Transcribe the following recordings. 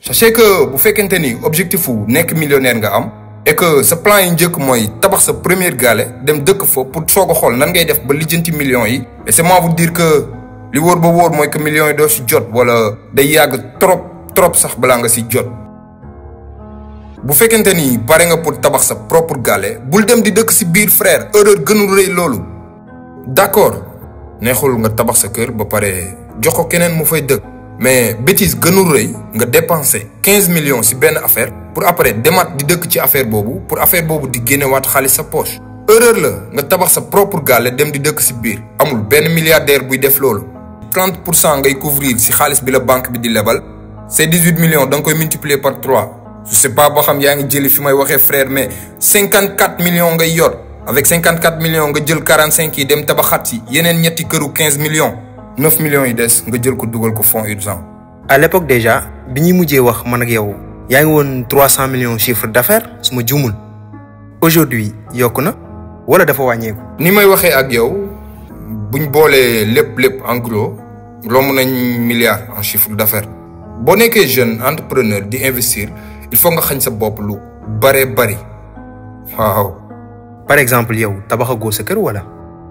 sachez que bu fekkente ni objectif wu nekk millionnaire nga am et que sa plan yi njëkk mooy tabax sa première gaale dem dëkk fa pour soog a xool nan ngay def ba lijjanti millions yi laissez-moi vous dire que li wóor ba wóor mooy que millions yi doo si jot wala day yàgg trop trop sax balaa nga si jot. bu fekkente ni pare nga pour tabax sa propre gaale bul dem di dëkk si biir frère erreur gënul rëy loolu d'accord neexul nga tabax sa kër ba pare jox ko keneen mu fay dëkk. mais bêtise gënul rëy nga dépenser quinze millions ci benn affaire pour après demaat di dëkk ci affaire boobu pour affaire boobu di génnewaat xaalis sa poche. erreur la nga tabax sa propre gaale dem di dëkk ci biir amul benn milliardaire buy def loolu. 30 pour cent ngay couvrir ci xaalis bi la banque bi di lebal ces 18 millions da nga koy multiplier par 3 je sais pas boo xam yaa ngi jëli fi may waxee frère mais 54 millions ngay yor avec 54 millions nga jël 45 yi dem tabaxaat ci yeneen ñetti këru 15 millions. 9 millions yi des nga jël ko dugal ko fonds urgent. à l'époque déjà bi ñuy mujjee wax man ak yow yaa ngi woon 300 millions chiffre d'affaires su ma juumul aujourd'hui yokk na wala dafa wàññeeku. ni may waxee ak yow buñ boolee lépp lépp en gros romb nañ milliard en chiffre d'affaires boo nekkee jeune entrepreneur di investir il faut nga xañ sa bopp lu bare bari waaw. par exemple yow tabaxagoo sa kër wala.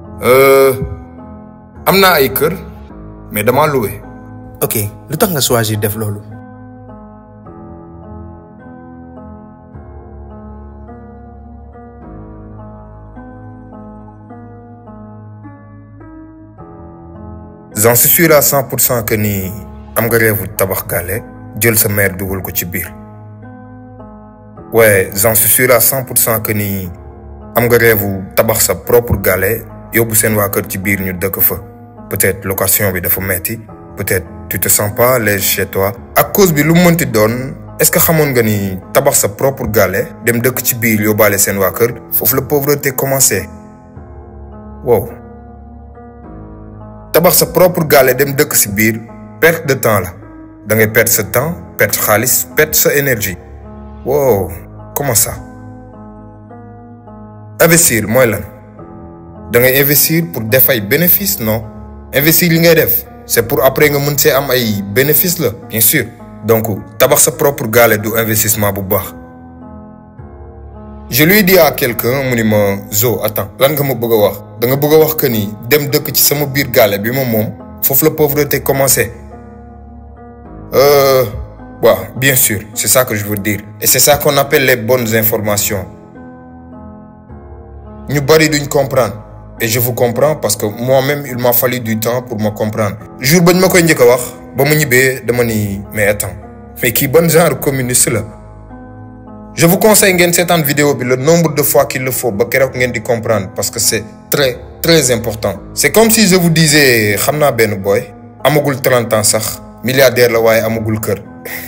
am naa ay kër. mais dama loué. ok lu tax nga choisir def loolu. j'en suis sûr à cent pour cent que ni am nga rêve tabax gaale jël sa mère dugal ko ci biir. ouais j'en suis sûr à cent pour cent que ni am nga rêve tabax sa propre gaale yóbbu seen waa kër ci biir ñu dëkk fa. peut-être location bi dafa metti peut-être tu te sens pas à l'aise chez toi ak cause bi lu mu mënti doon est-ce que xamoon nga ni tabax sa propre gaale dem dëkk ci biir yóbbaale seen waa kër foofu la pauvreté commencé wow tabax sa propre gaale dem dëkk ci biir perte de temps la da ngay perdre sa temps perdre xaalis perdre sa énergie wow comment ça investir mooy lan da ngay investir pour def ay bénéfice non investir li ngay def c'est pour après nga mën see am ay bénéfice la bien sûr donc tabax sa propre gaale du investissement bu baax je lui dis à quelqu'un mu ni ma Zo attends lan nga ma bëgg a wax da nga bëgg a wax que ni dem dëkk ci sama biir gaale bi ma moom foofu la pauvreté commencé euh waaw bien sûr c'est ça que je veux dire et c'est ça qu'on appelle les bonnes informations ñu bari duñ comprendre et je vous comprends parce que moi-même il m'a fallu du temps pour me comprendre jour bañ ma koy njëkk a wax ba mu ñibbee dama ni mais attends mais kii ban genre communiste la je vous conseille ngeen seetaan vidéo bi le nombre de fois qu'il le faut ba keroog ngeen di comprendre parce que c'est très très important c'est comme si je vous disais xam naa benn boy amagul 30 ans sax milliardaire la waaye amagul kër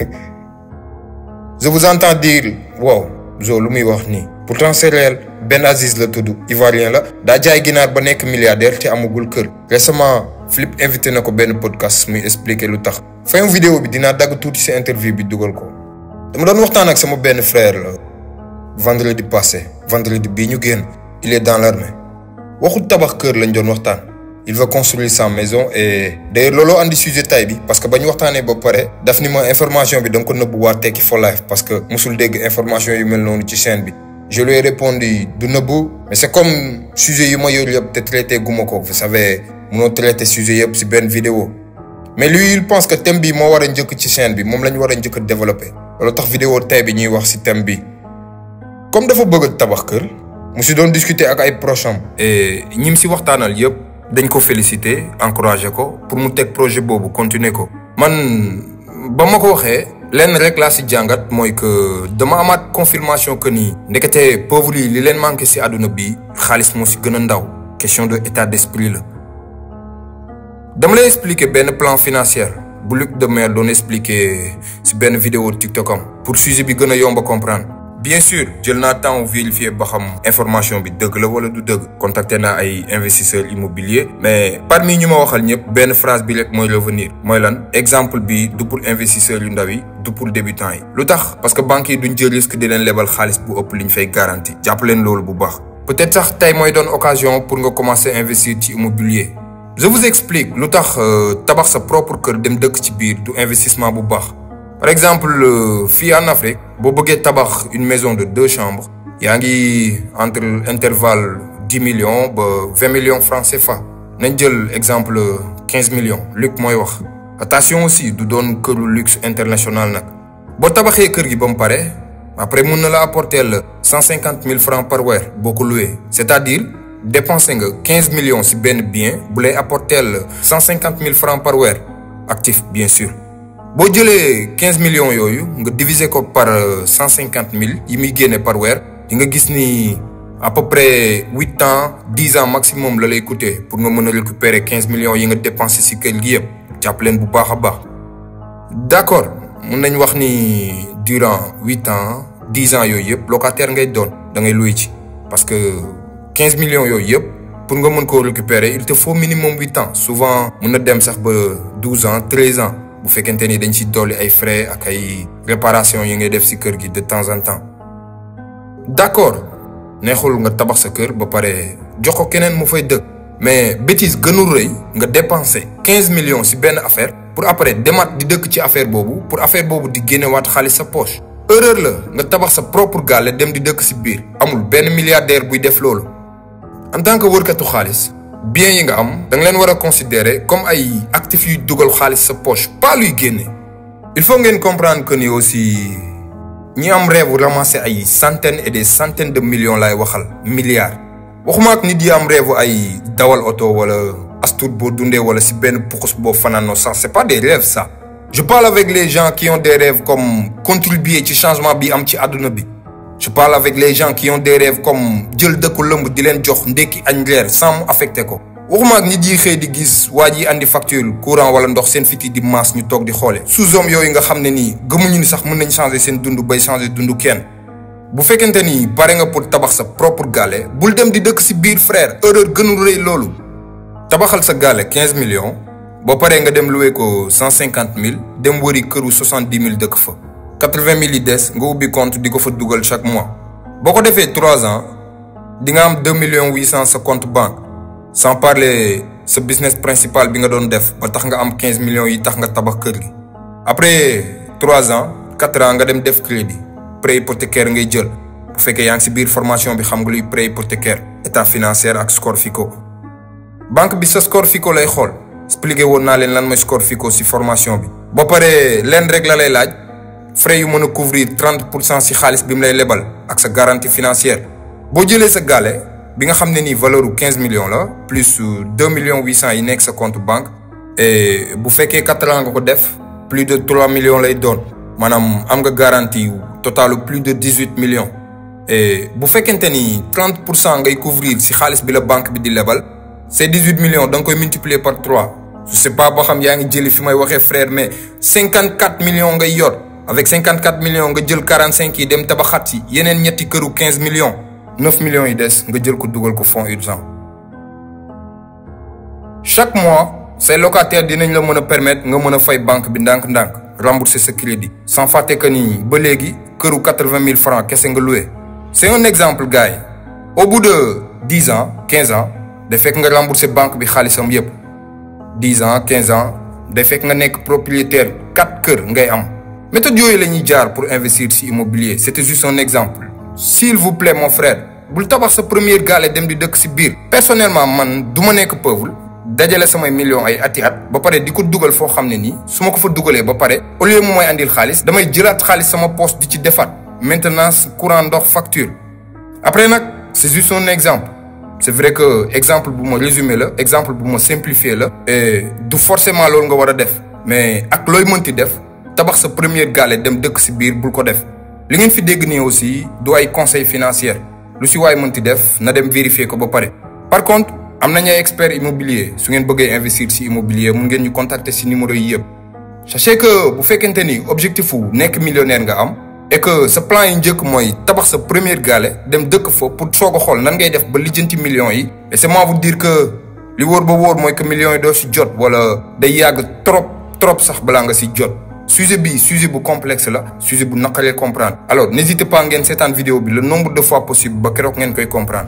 je vous entends dire wow Zo lu muy wax nii pourtant c'est réel Ben Aziz la tudd ivoirien la daa jaay ginaar ba nekk milliardaire te amagul kër récemment Flip invité na ko benn podcast muy expliquer lu tax fin vidéo bi dinaa dagg tuuti ci interview bi dugal ko dama doon waxtaan ak sama benn frère la vendredi passé vendredi bii ñu génn il est dans l'armée waxul tabax kër lañ doon waxtaan il veut construire sa maison et d'ailleurs looloo andi sujet tay bi parce que ba ñu waxtaanee ba pare daf ni ma information bi da nga ko nëbbu waa Tekki for Life parce que musul dégg information yu mel noonu ci chaîne bi je lui ai répondu du nëbbu mais c'est comme sujet yu ma yor yëpp te traité guma ko vous savez munoo traité sujet yëpp ci benn vidéo mais lui il pense que thème bi moo war a njëkk ci chaîne bi moom la ñu war a njëkk a développer loolu tax vidéo tey bi ñuy wax ci thème bi comme dafa bëgg tabax kër mu ci doon discuter ak ay proches am et ñim ci waxtaanal yëpp dañ ko féliciter encourager ko pour mu teg projet boobu continuer ko man ba ma ko waxee lenn rek laa ci jàngat mooy que dama amaat confirmation que ni ndekete pauvre yi li leen manqué ci àdduna bi xaalis moo ci gën a ndaw question de état d'esprit la dama lay expliquer benn plan financier bu Luc de Mer doon expliquer ci benn vidéo TikTok am pour sujet bi gën a yomb a comprendre bien sûr jël naa temps vérifier ba xam information bi dëgg la wala du dëgg contacté naa ay investisseurs immobiliers mais parmi ñu ma waxal ñëpp benn phrase bi rek mooy revenir mooy lan exemple bi du pour investisseurs yu ndaw yi du pour débutants yi lu tax parce que banques yi duñ jël risque di leen lebal xaalis bu ëpp liñ fay garantie jàpp leen loolu bu baax peut-être sax tey mooy doon occasion pour nga commencer investir ci immobilier je vous explique lu tax tabax sa propre kër dem dëkk ci biir du investissement bu baax par exemple fii en Afrique boo bëggee tabax une maison de deux chambres yaa ngi entre intervalle dix millions ba vingt millions francs CFA nañ jël exemple quinze millions Luc mooy wax attention aussi du doon këru luxe international nag boo tabaxee kër gi ba mu pare après mun na la apporter la cent cinquante mille francs par weer boo ko loué c'est-à-dire dépensé nga quinze millions ci benn bien bu lay apporter la cent cinquante mille francs par weer actif bien sûr boo jëlee quinze millions yooyu nga diviser ko par cent cinquante mille yi muy génne par weer di nga gis ni à peu près huit ans dix ans maximum la lay coûter pour nga mën a récupérer quinze millions yi nga dépensé ci kër gi yëpp jàpp leen bu baax a baax d'accord mun nañ wax ni durant huit ans dix ans yooyu yëpp locataire ngay doon da ngay loué ci parce que quinze millions yooyu yëpp pour nga mën koo récupérer il te faut minimum huit ans souvent mun na dem sax ba douze ans treize ans bu fekkente ni dañ ci dolli ay frais ak ay réparation yi ngay def ci kër gi de temps en temps d'accord neexul nga tabax sa kër ba pare jox ko keneen mu fay dëkk mais bêtise gënul rëy nga dépenser quinze millions ci benn affaire pour après demaat di dëkk ci affaire boobu pour affaire boobu di génnewaat xaalis sa poche erreur la nga tabax sa propre gaale dem di dëkk ci biir amul benn milliardaire buy def loolu en tant que wërkatu xaalis bien yi nga am da nga leen war a considérer comme ay actifs yuy dugal xaalis sa poche pas luy génne il faut ngeen comprendre que ni aussi ñi am rêve ramasser ay centaines et des centaines de millions lay waxal milliards waxuma ak nit yi am rêve ay dawal oto wala astuut boo dundee wala ci benn pukus boo fanaanoo sax c'est pas des rêves ça je parle avec les gens qui ont des rêves comme contribuer ci changement bi am ci àdduna bi je parle avec les gens qui ont des rêves comme jël dëkku lëmb di leen jox ndekki añ leer sans mu affecté ko waxuma ak nit yi xëy di gis waa ji andi facture courant wala ndox seen fiti di maas ñu toog di xoole sous-hommes yooyu nga xam ne nii gëmuñu ni sax mën nañ changer seen dund bay changer dund kenn bu fekkente ni pare nga pour tabax sa propre gaale bul dem di dëkk ci biir frère erreur gënul rëy loolu tabaxal sa gaale quinze millions boo paree nga dem loué ko cent cinquante mille dem wëri këru soixante dix mille dëkk fa quatre-vingt mille yi des nga ubbi compte di ko fa dugal chaque mois boo ko defee trois ans di nga am deux millions huit cent sa compte banque sans parler sa business principal bi nga doon def ba tax nga am quinze millions yi tax nga tabax kër gi après trois ans quatre ans nga dem def crédit prêt hypothécaire ngay jël bu fekkee yaa ngi ci biir formation bi xam nga luy prêt hypothécaire état financier ak score FICO banque bi sa score FICO lay xool expliqué woon naa leen lan mooy score FICO ci formation bi. ba pare leen rek la lay laaj frais yu mën a couvrir trente pour cent ci xaalis bi mu lay lebal ak sa garantie financière boo jëlee sa gaale bi nga xam ne nii valeur u quinze millions la plus deux millions huit cent yi nekk sa compte banque et bu fekkee quatre ans nga ko def plus de trois millions lay doon maanaam am nga garantie totalu plus de dix huit millions et bu fekkente ni trente pour cent ngay couvrir ci xaalis bi la banque bi di lebal ces dix huit millions da nga koy multiplier par trois je sais pas boo xam yaa ngi jëli fi may waxee frère mais cinquante quatre millions ngay yor avec cinquante quatre millions nga jël quarante cinq yi dem tabaxat ci yeneen ñetti këru quinze millions neuf millions yi des nga jël ko dugal ko fonds urgent chaque mois say locataires dinañ la mën a permettre nga mën a fay banque bi ndànk-ndànk rembourser sa crédit sans fàtte que ni ba léegi këru quatre-vingt mille francs kese nga loué c'est un exemple gars yi au bout de dix ans quinze ans day fekk nga rembourser banque bi xaalisam yépp dix ans quinze ans day fekk nga nekk propriétaire quatre kër ngay am méthode yooyu la ñuy jaar pour investir ci immobilier c'était juste un exemple s'il vous plaît mon frère bul tabax sa première gaale dem di dëkk ci biir personnellement man du ma nekk pauvre dajale samay millions ay ati at ba pare di ko dugal foo xam ne nii su ma ko fa dugalee ba pare au lieu mu may andil xaalis damay jëlaat xaalis sama poche di ci defaat maintenance courant ndox facture après nag c'est juste un exemple c'est vrai que exemple bu ma résumé la exemple bu ma simplifié la et du forcément loolu nga war a def mais ak looy mënti def tabax sa première gaale dem dëkk ci biir bul ko def li ngeen fi dégg nii aussi du ay conseil financier lu ci waay mënti def na dem vérifier ko ba pare par contre am nañu ay experts immobilier su ngeen bëggee investir ci immobilier mun ngeen ñu contacter ci numéro yi yëpp sachez que bu fekkente ni objectif wu nekk millionnaire nga am et que sa plan yi njëkk mooy tabax sa première gaale dem dëkk fa pour soog a xool nan ngay def ba lijjanti millions yi laissez-moi vous dire que li wóor ba wóor mooy que millions yi doo ci jot wala day yàgg trop trop sax balaa nga ci jot sujet bi sujet bu complexe la sujet bu naqaree comprendre alors n'hésitez pas ngeen seetaan vidéo bi le nombre de fois possible ba keroog ngeen koy comprendre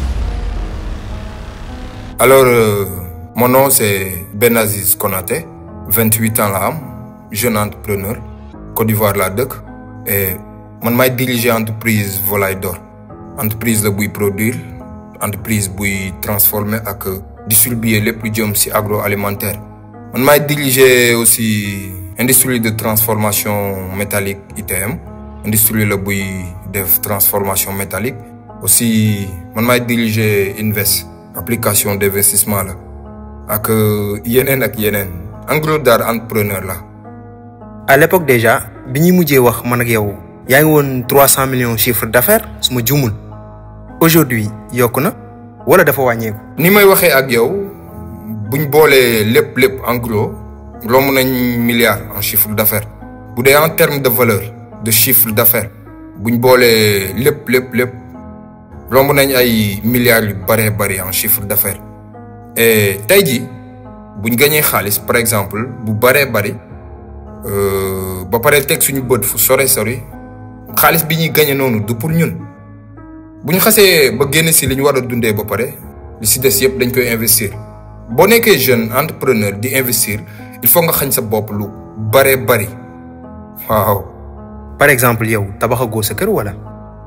alors euh, mon nom c'est Benaziz Konaté 28 ans la am jeune entrepreneur Côte d'Ivoire laa dëkk et man maay diriger entreprise volaille d'or entreprise la buy produire entreprise buy transformer ak distribuer lépp lu jëm ci agroalimentaire man maay diriger aussi industrie de transformation métallique ITM industrie la buy def transformation métallique aussi man maay diriger Invest application d'investissement la ak yeneen ak yeneen en gros daal entrepreneur la à l'époque déjà bi ñuy mujjee wax man ak yow yaa ngi woon trois cent millions chiffre d'affaires su ma juumul aujourd'hui yokku na wala dafa wàññeeku. ni may waxee ak yow buñ boolee lépp lépp en gros romb nañ milliard en chiffre d'affaires bu dee en terme de valeur de chiffre d'affaires buñ boolee lépp lépp lépp romb nañ ay milliards yu bëree bëri en chiffre d'affaires et tey jii buñ gañee xaalis par exemple bu bëree bëri ba pare teg suñu bët fu sore sori xaalis bi ñuy gañe noonu du pour ñun bu ñu xasee ba génn si li ñu war a dundee ba pare li si des yëpp dañ koy investir boo nekkee jeune entrepreneur di investir il faut nga xañ sa bopp lu bëree bëri waaw. par exemple yow tabaxagoo sa kër wala.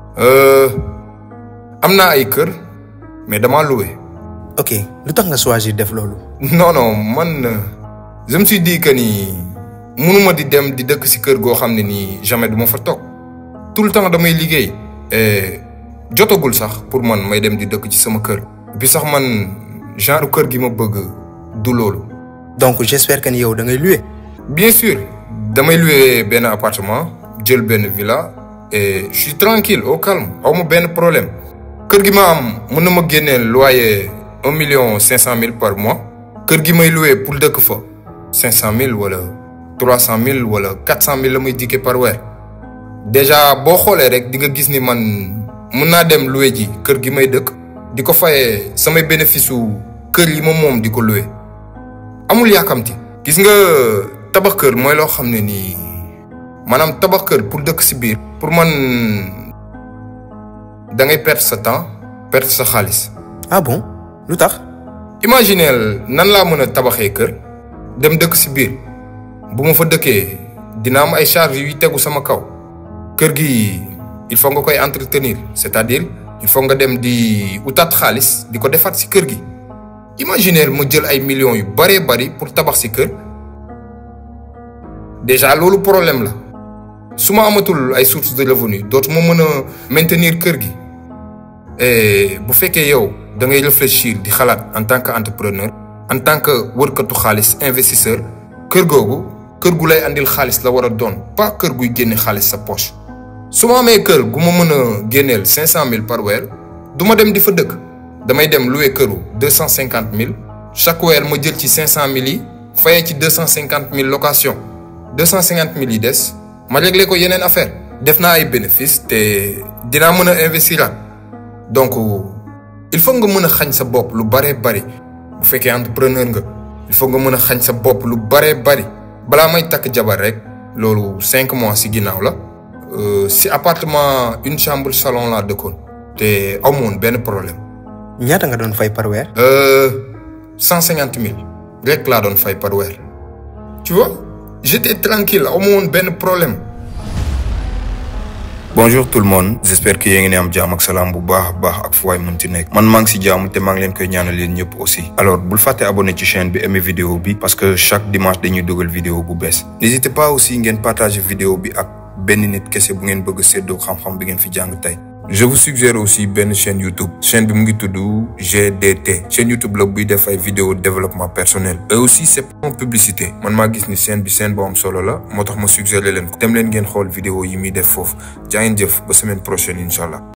am naa ay kër mais damaa loué. ok lu tax nga choisir def loolu. non non man je me suis dit que ni mënuma di dem di dëkk si kër goo xam ne nii jamais du ma fa toog tout le temps damay liggéey. et jotagul sax pour man may dem di dëkk ci sama kër. bi sax man genre kër gi ma bëgg du loolu. donc j'espère que ni yow da ngay louer. bien sûr damay louer benn appartement jël benn villa et je suis tranquille au calme aw ma benn problème. kër gi ma am mën na ma génneel loyer un million cinq cent mille par mois. kër gi may louer pour dëkk fa cinq cent mille wala trois cent mille wala quatre cent mille la may dikkee par weer. déjà boo xoolee rek di nga gis ni man mun naa dem louer ji kër gi may dëkk di ko fayee samay bénéfice su kër yi ma moom di ko louer amul yaakamti gis nga tabax kër mooy loo xam ne nii maanaam tabax kër pour dëkk si biir pour man da ngay perdre sa temps perdre sa xaalis ah bon lu tax. imagineel nan laa mën a tabaxee kër dem dëkk si biir bu ma fa dëkkee dina am ay charges yuy tegu sama kaw kër gi il faut nga koy entretenir c'est-à-dire il faut nga dem di utaat xaalis di ko defaat si kër gi imagineel ma jël ay millions yu bëree bëri pour tabax si kër déjà loolu problème la su ma amatul ay sources de revenus dootuma mën a maintenir kër gi et bu fekkee yow da ngay réfléchir di xalaat en tant que entrepreneur en tant que wërkatu xaalis investisseur kër googu kër gu lay andil xaalis la war a doon pas kër guy génne xaalis sa poche su ma amee kër gu ma mën a génneel cinq cent mille par weer du ma dem di fa dëkk damay dem louer këru deux cent cinquante mille chaque weer ma jël ci cinq cent mille yi fayee ci deux cent cinquante mille location deux cent cinquante mille yi des ma réglé ko yeneen affaire def naa ay bénéfice te dinaa mën a investiraat donc il faut nga mën a xañ sa bopp lu baree bari bu fekkee entrepreneur nga il faut nga mën a xañ sa bopp lu baree bari balaa may takk jabar rek loolu cinq mois ci ginnaaw la ci appartement une chambre salon laa dëkkoon te amoon benn problème. ñaata nga doon fay par weer. cent cinquante mille rek laa doon fay par weer tu vois j'étais tranquille amoon benn problème. bonjour tout le monde j'espère que yéen ngi ne am jaam ak salaam bu baax a baax ak fu waay mën ci nekk man maa ngi si jaamu te maa ngi leen koy ñaanal leen ñëpp aussi alors bul fàtte abonné ci chaîne bi aimer vidéo bi parce que chaque dimanche dañuy dugal vidéo bu bees n'hésitez pas aussi ngeen partager vidéo bi ak benn nit kese bu ngeen bëgg a séddoo xam-xam bi ngeen fi jàng tey je vous suggère aussi benn chaîne YouTube chaîne bi mu ngi tudd GDT chaîne YouTube la buy def ay vidéo développement personnel et aussi c'est pas publicité man maa gis ni chaîne bi chaîne bu am solo la moo tax ma suggéré leen ko dem leen ngeen xool vidéo yi muy def foofu jaa ngeen jëf ba semaine prochaine incha allah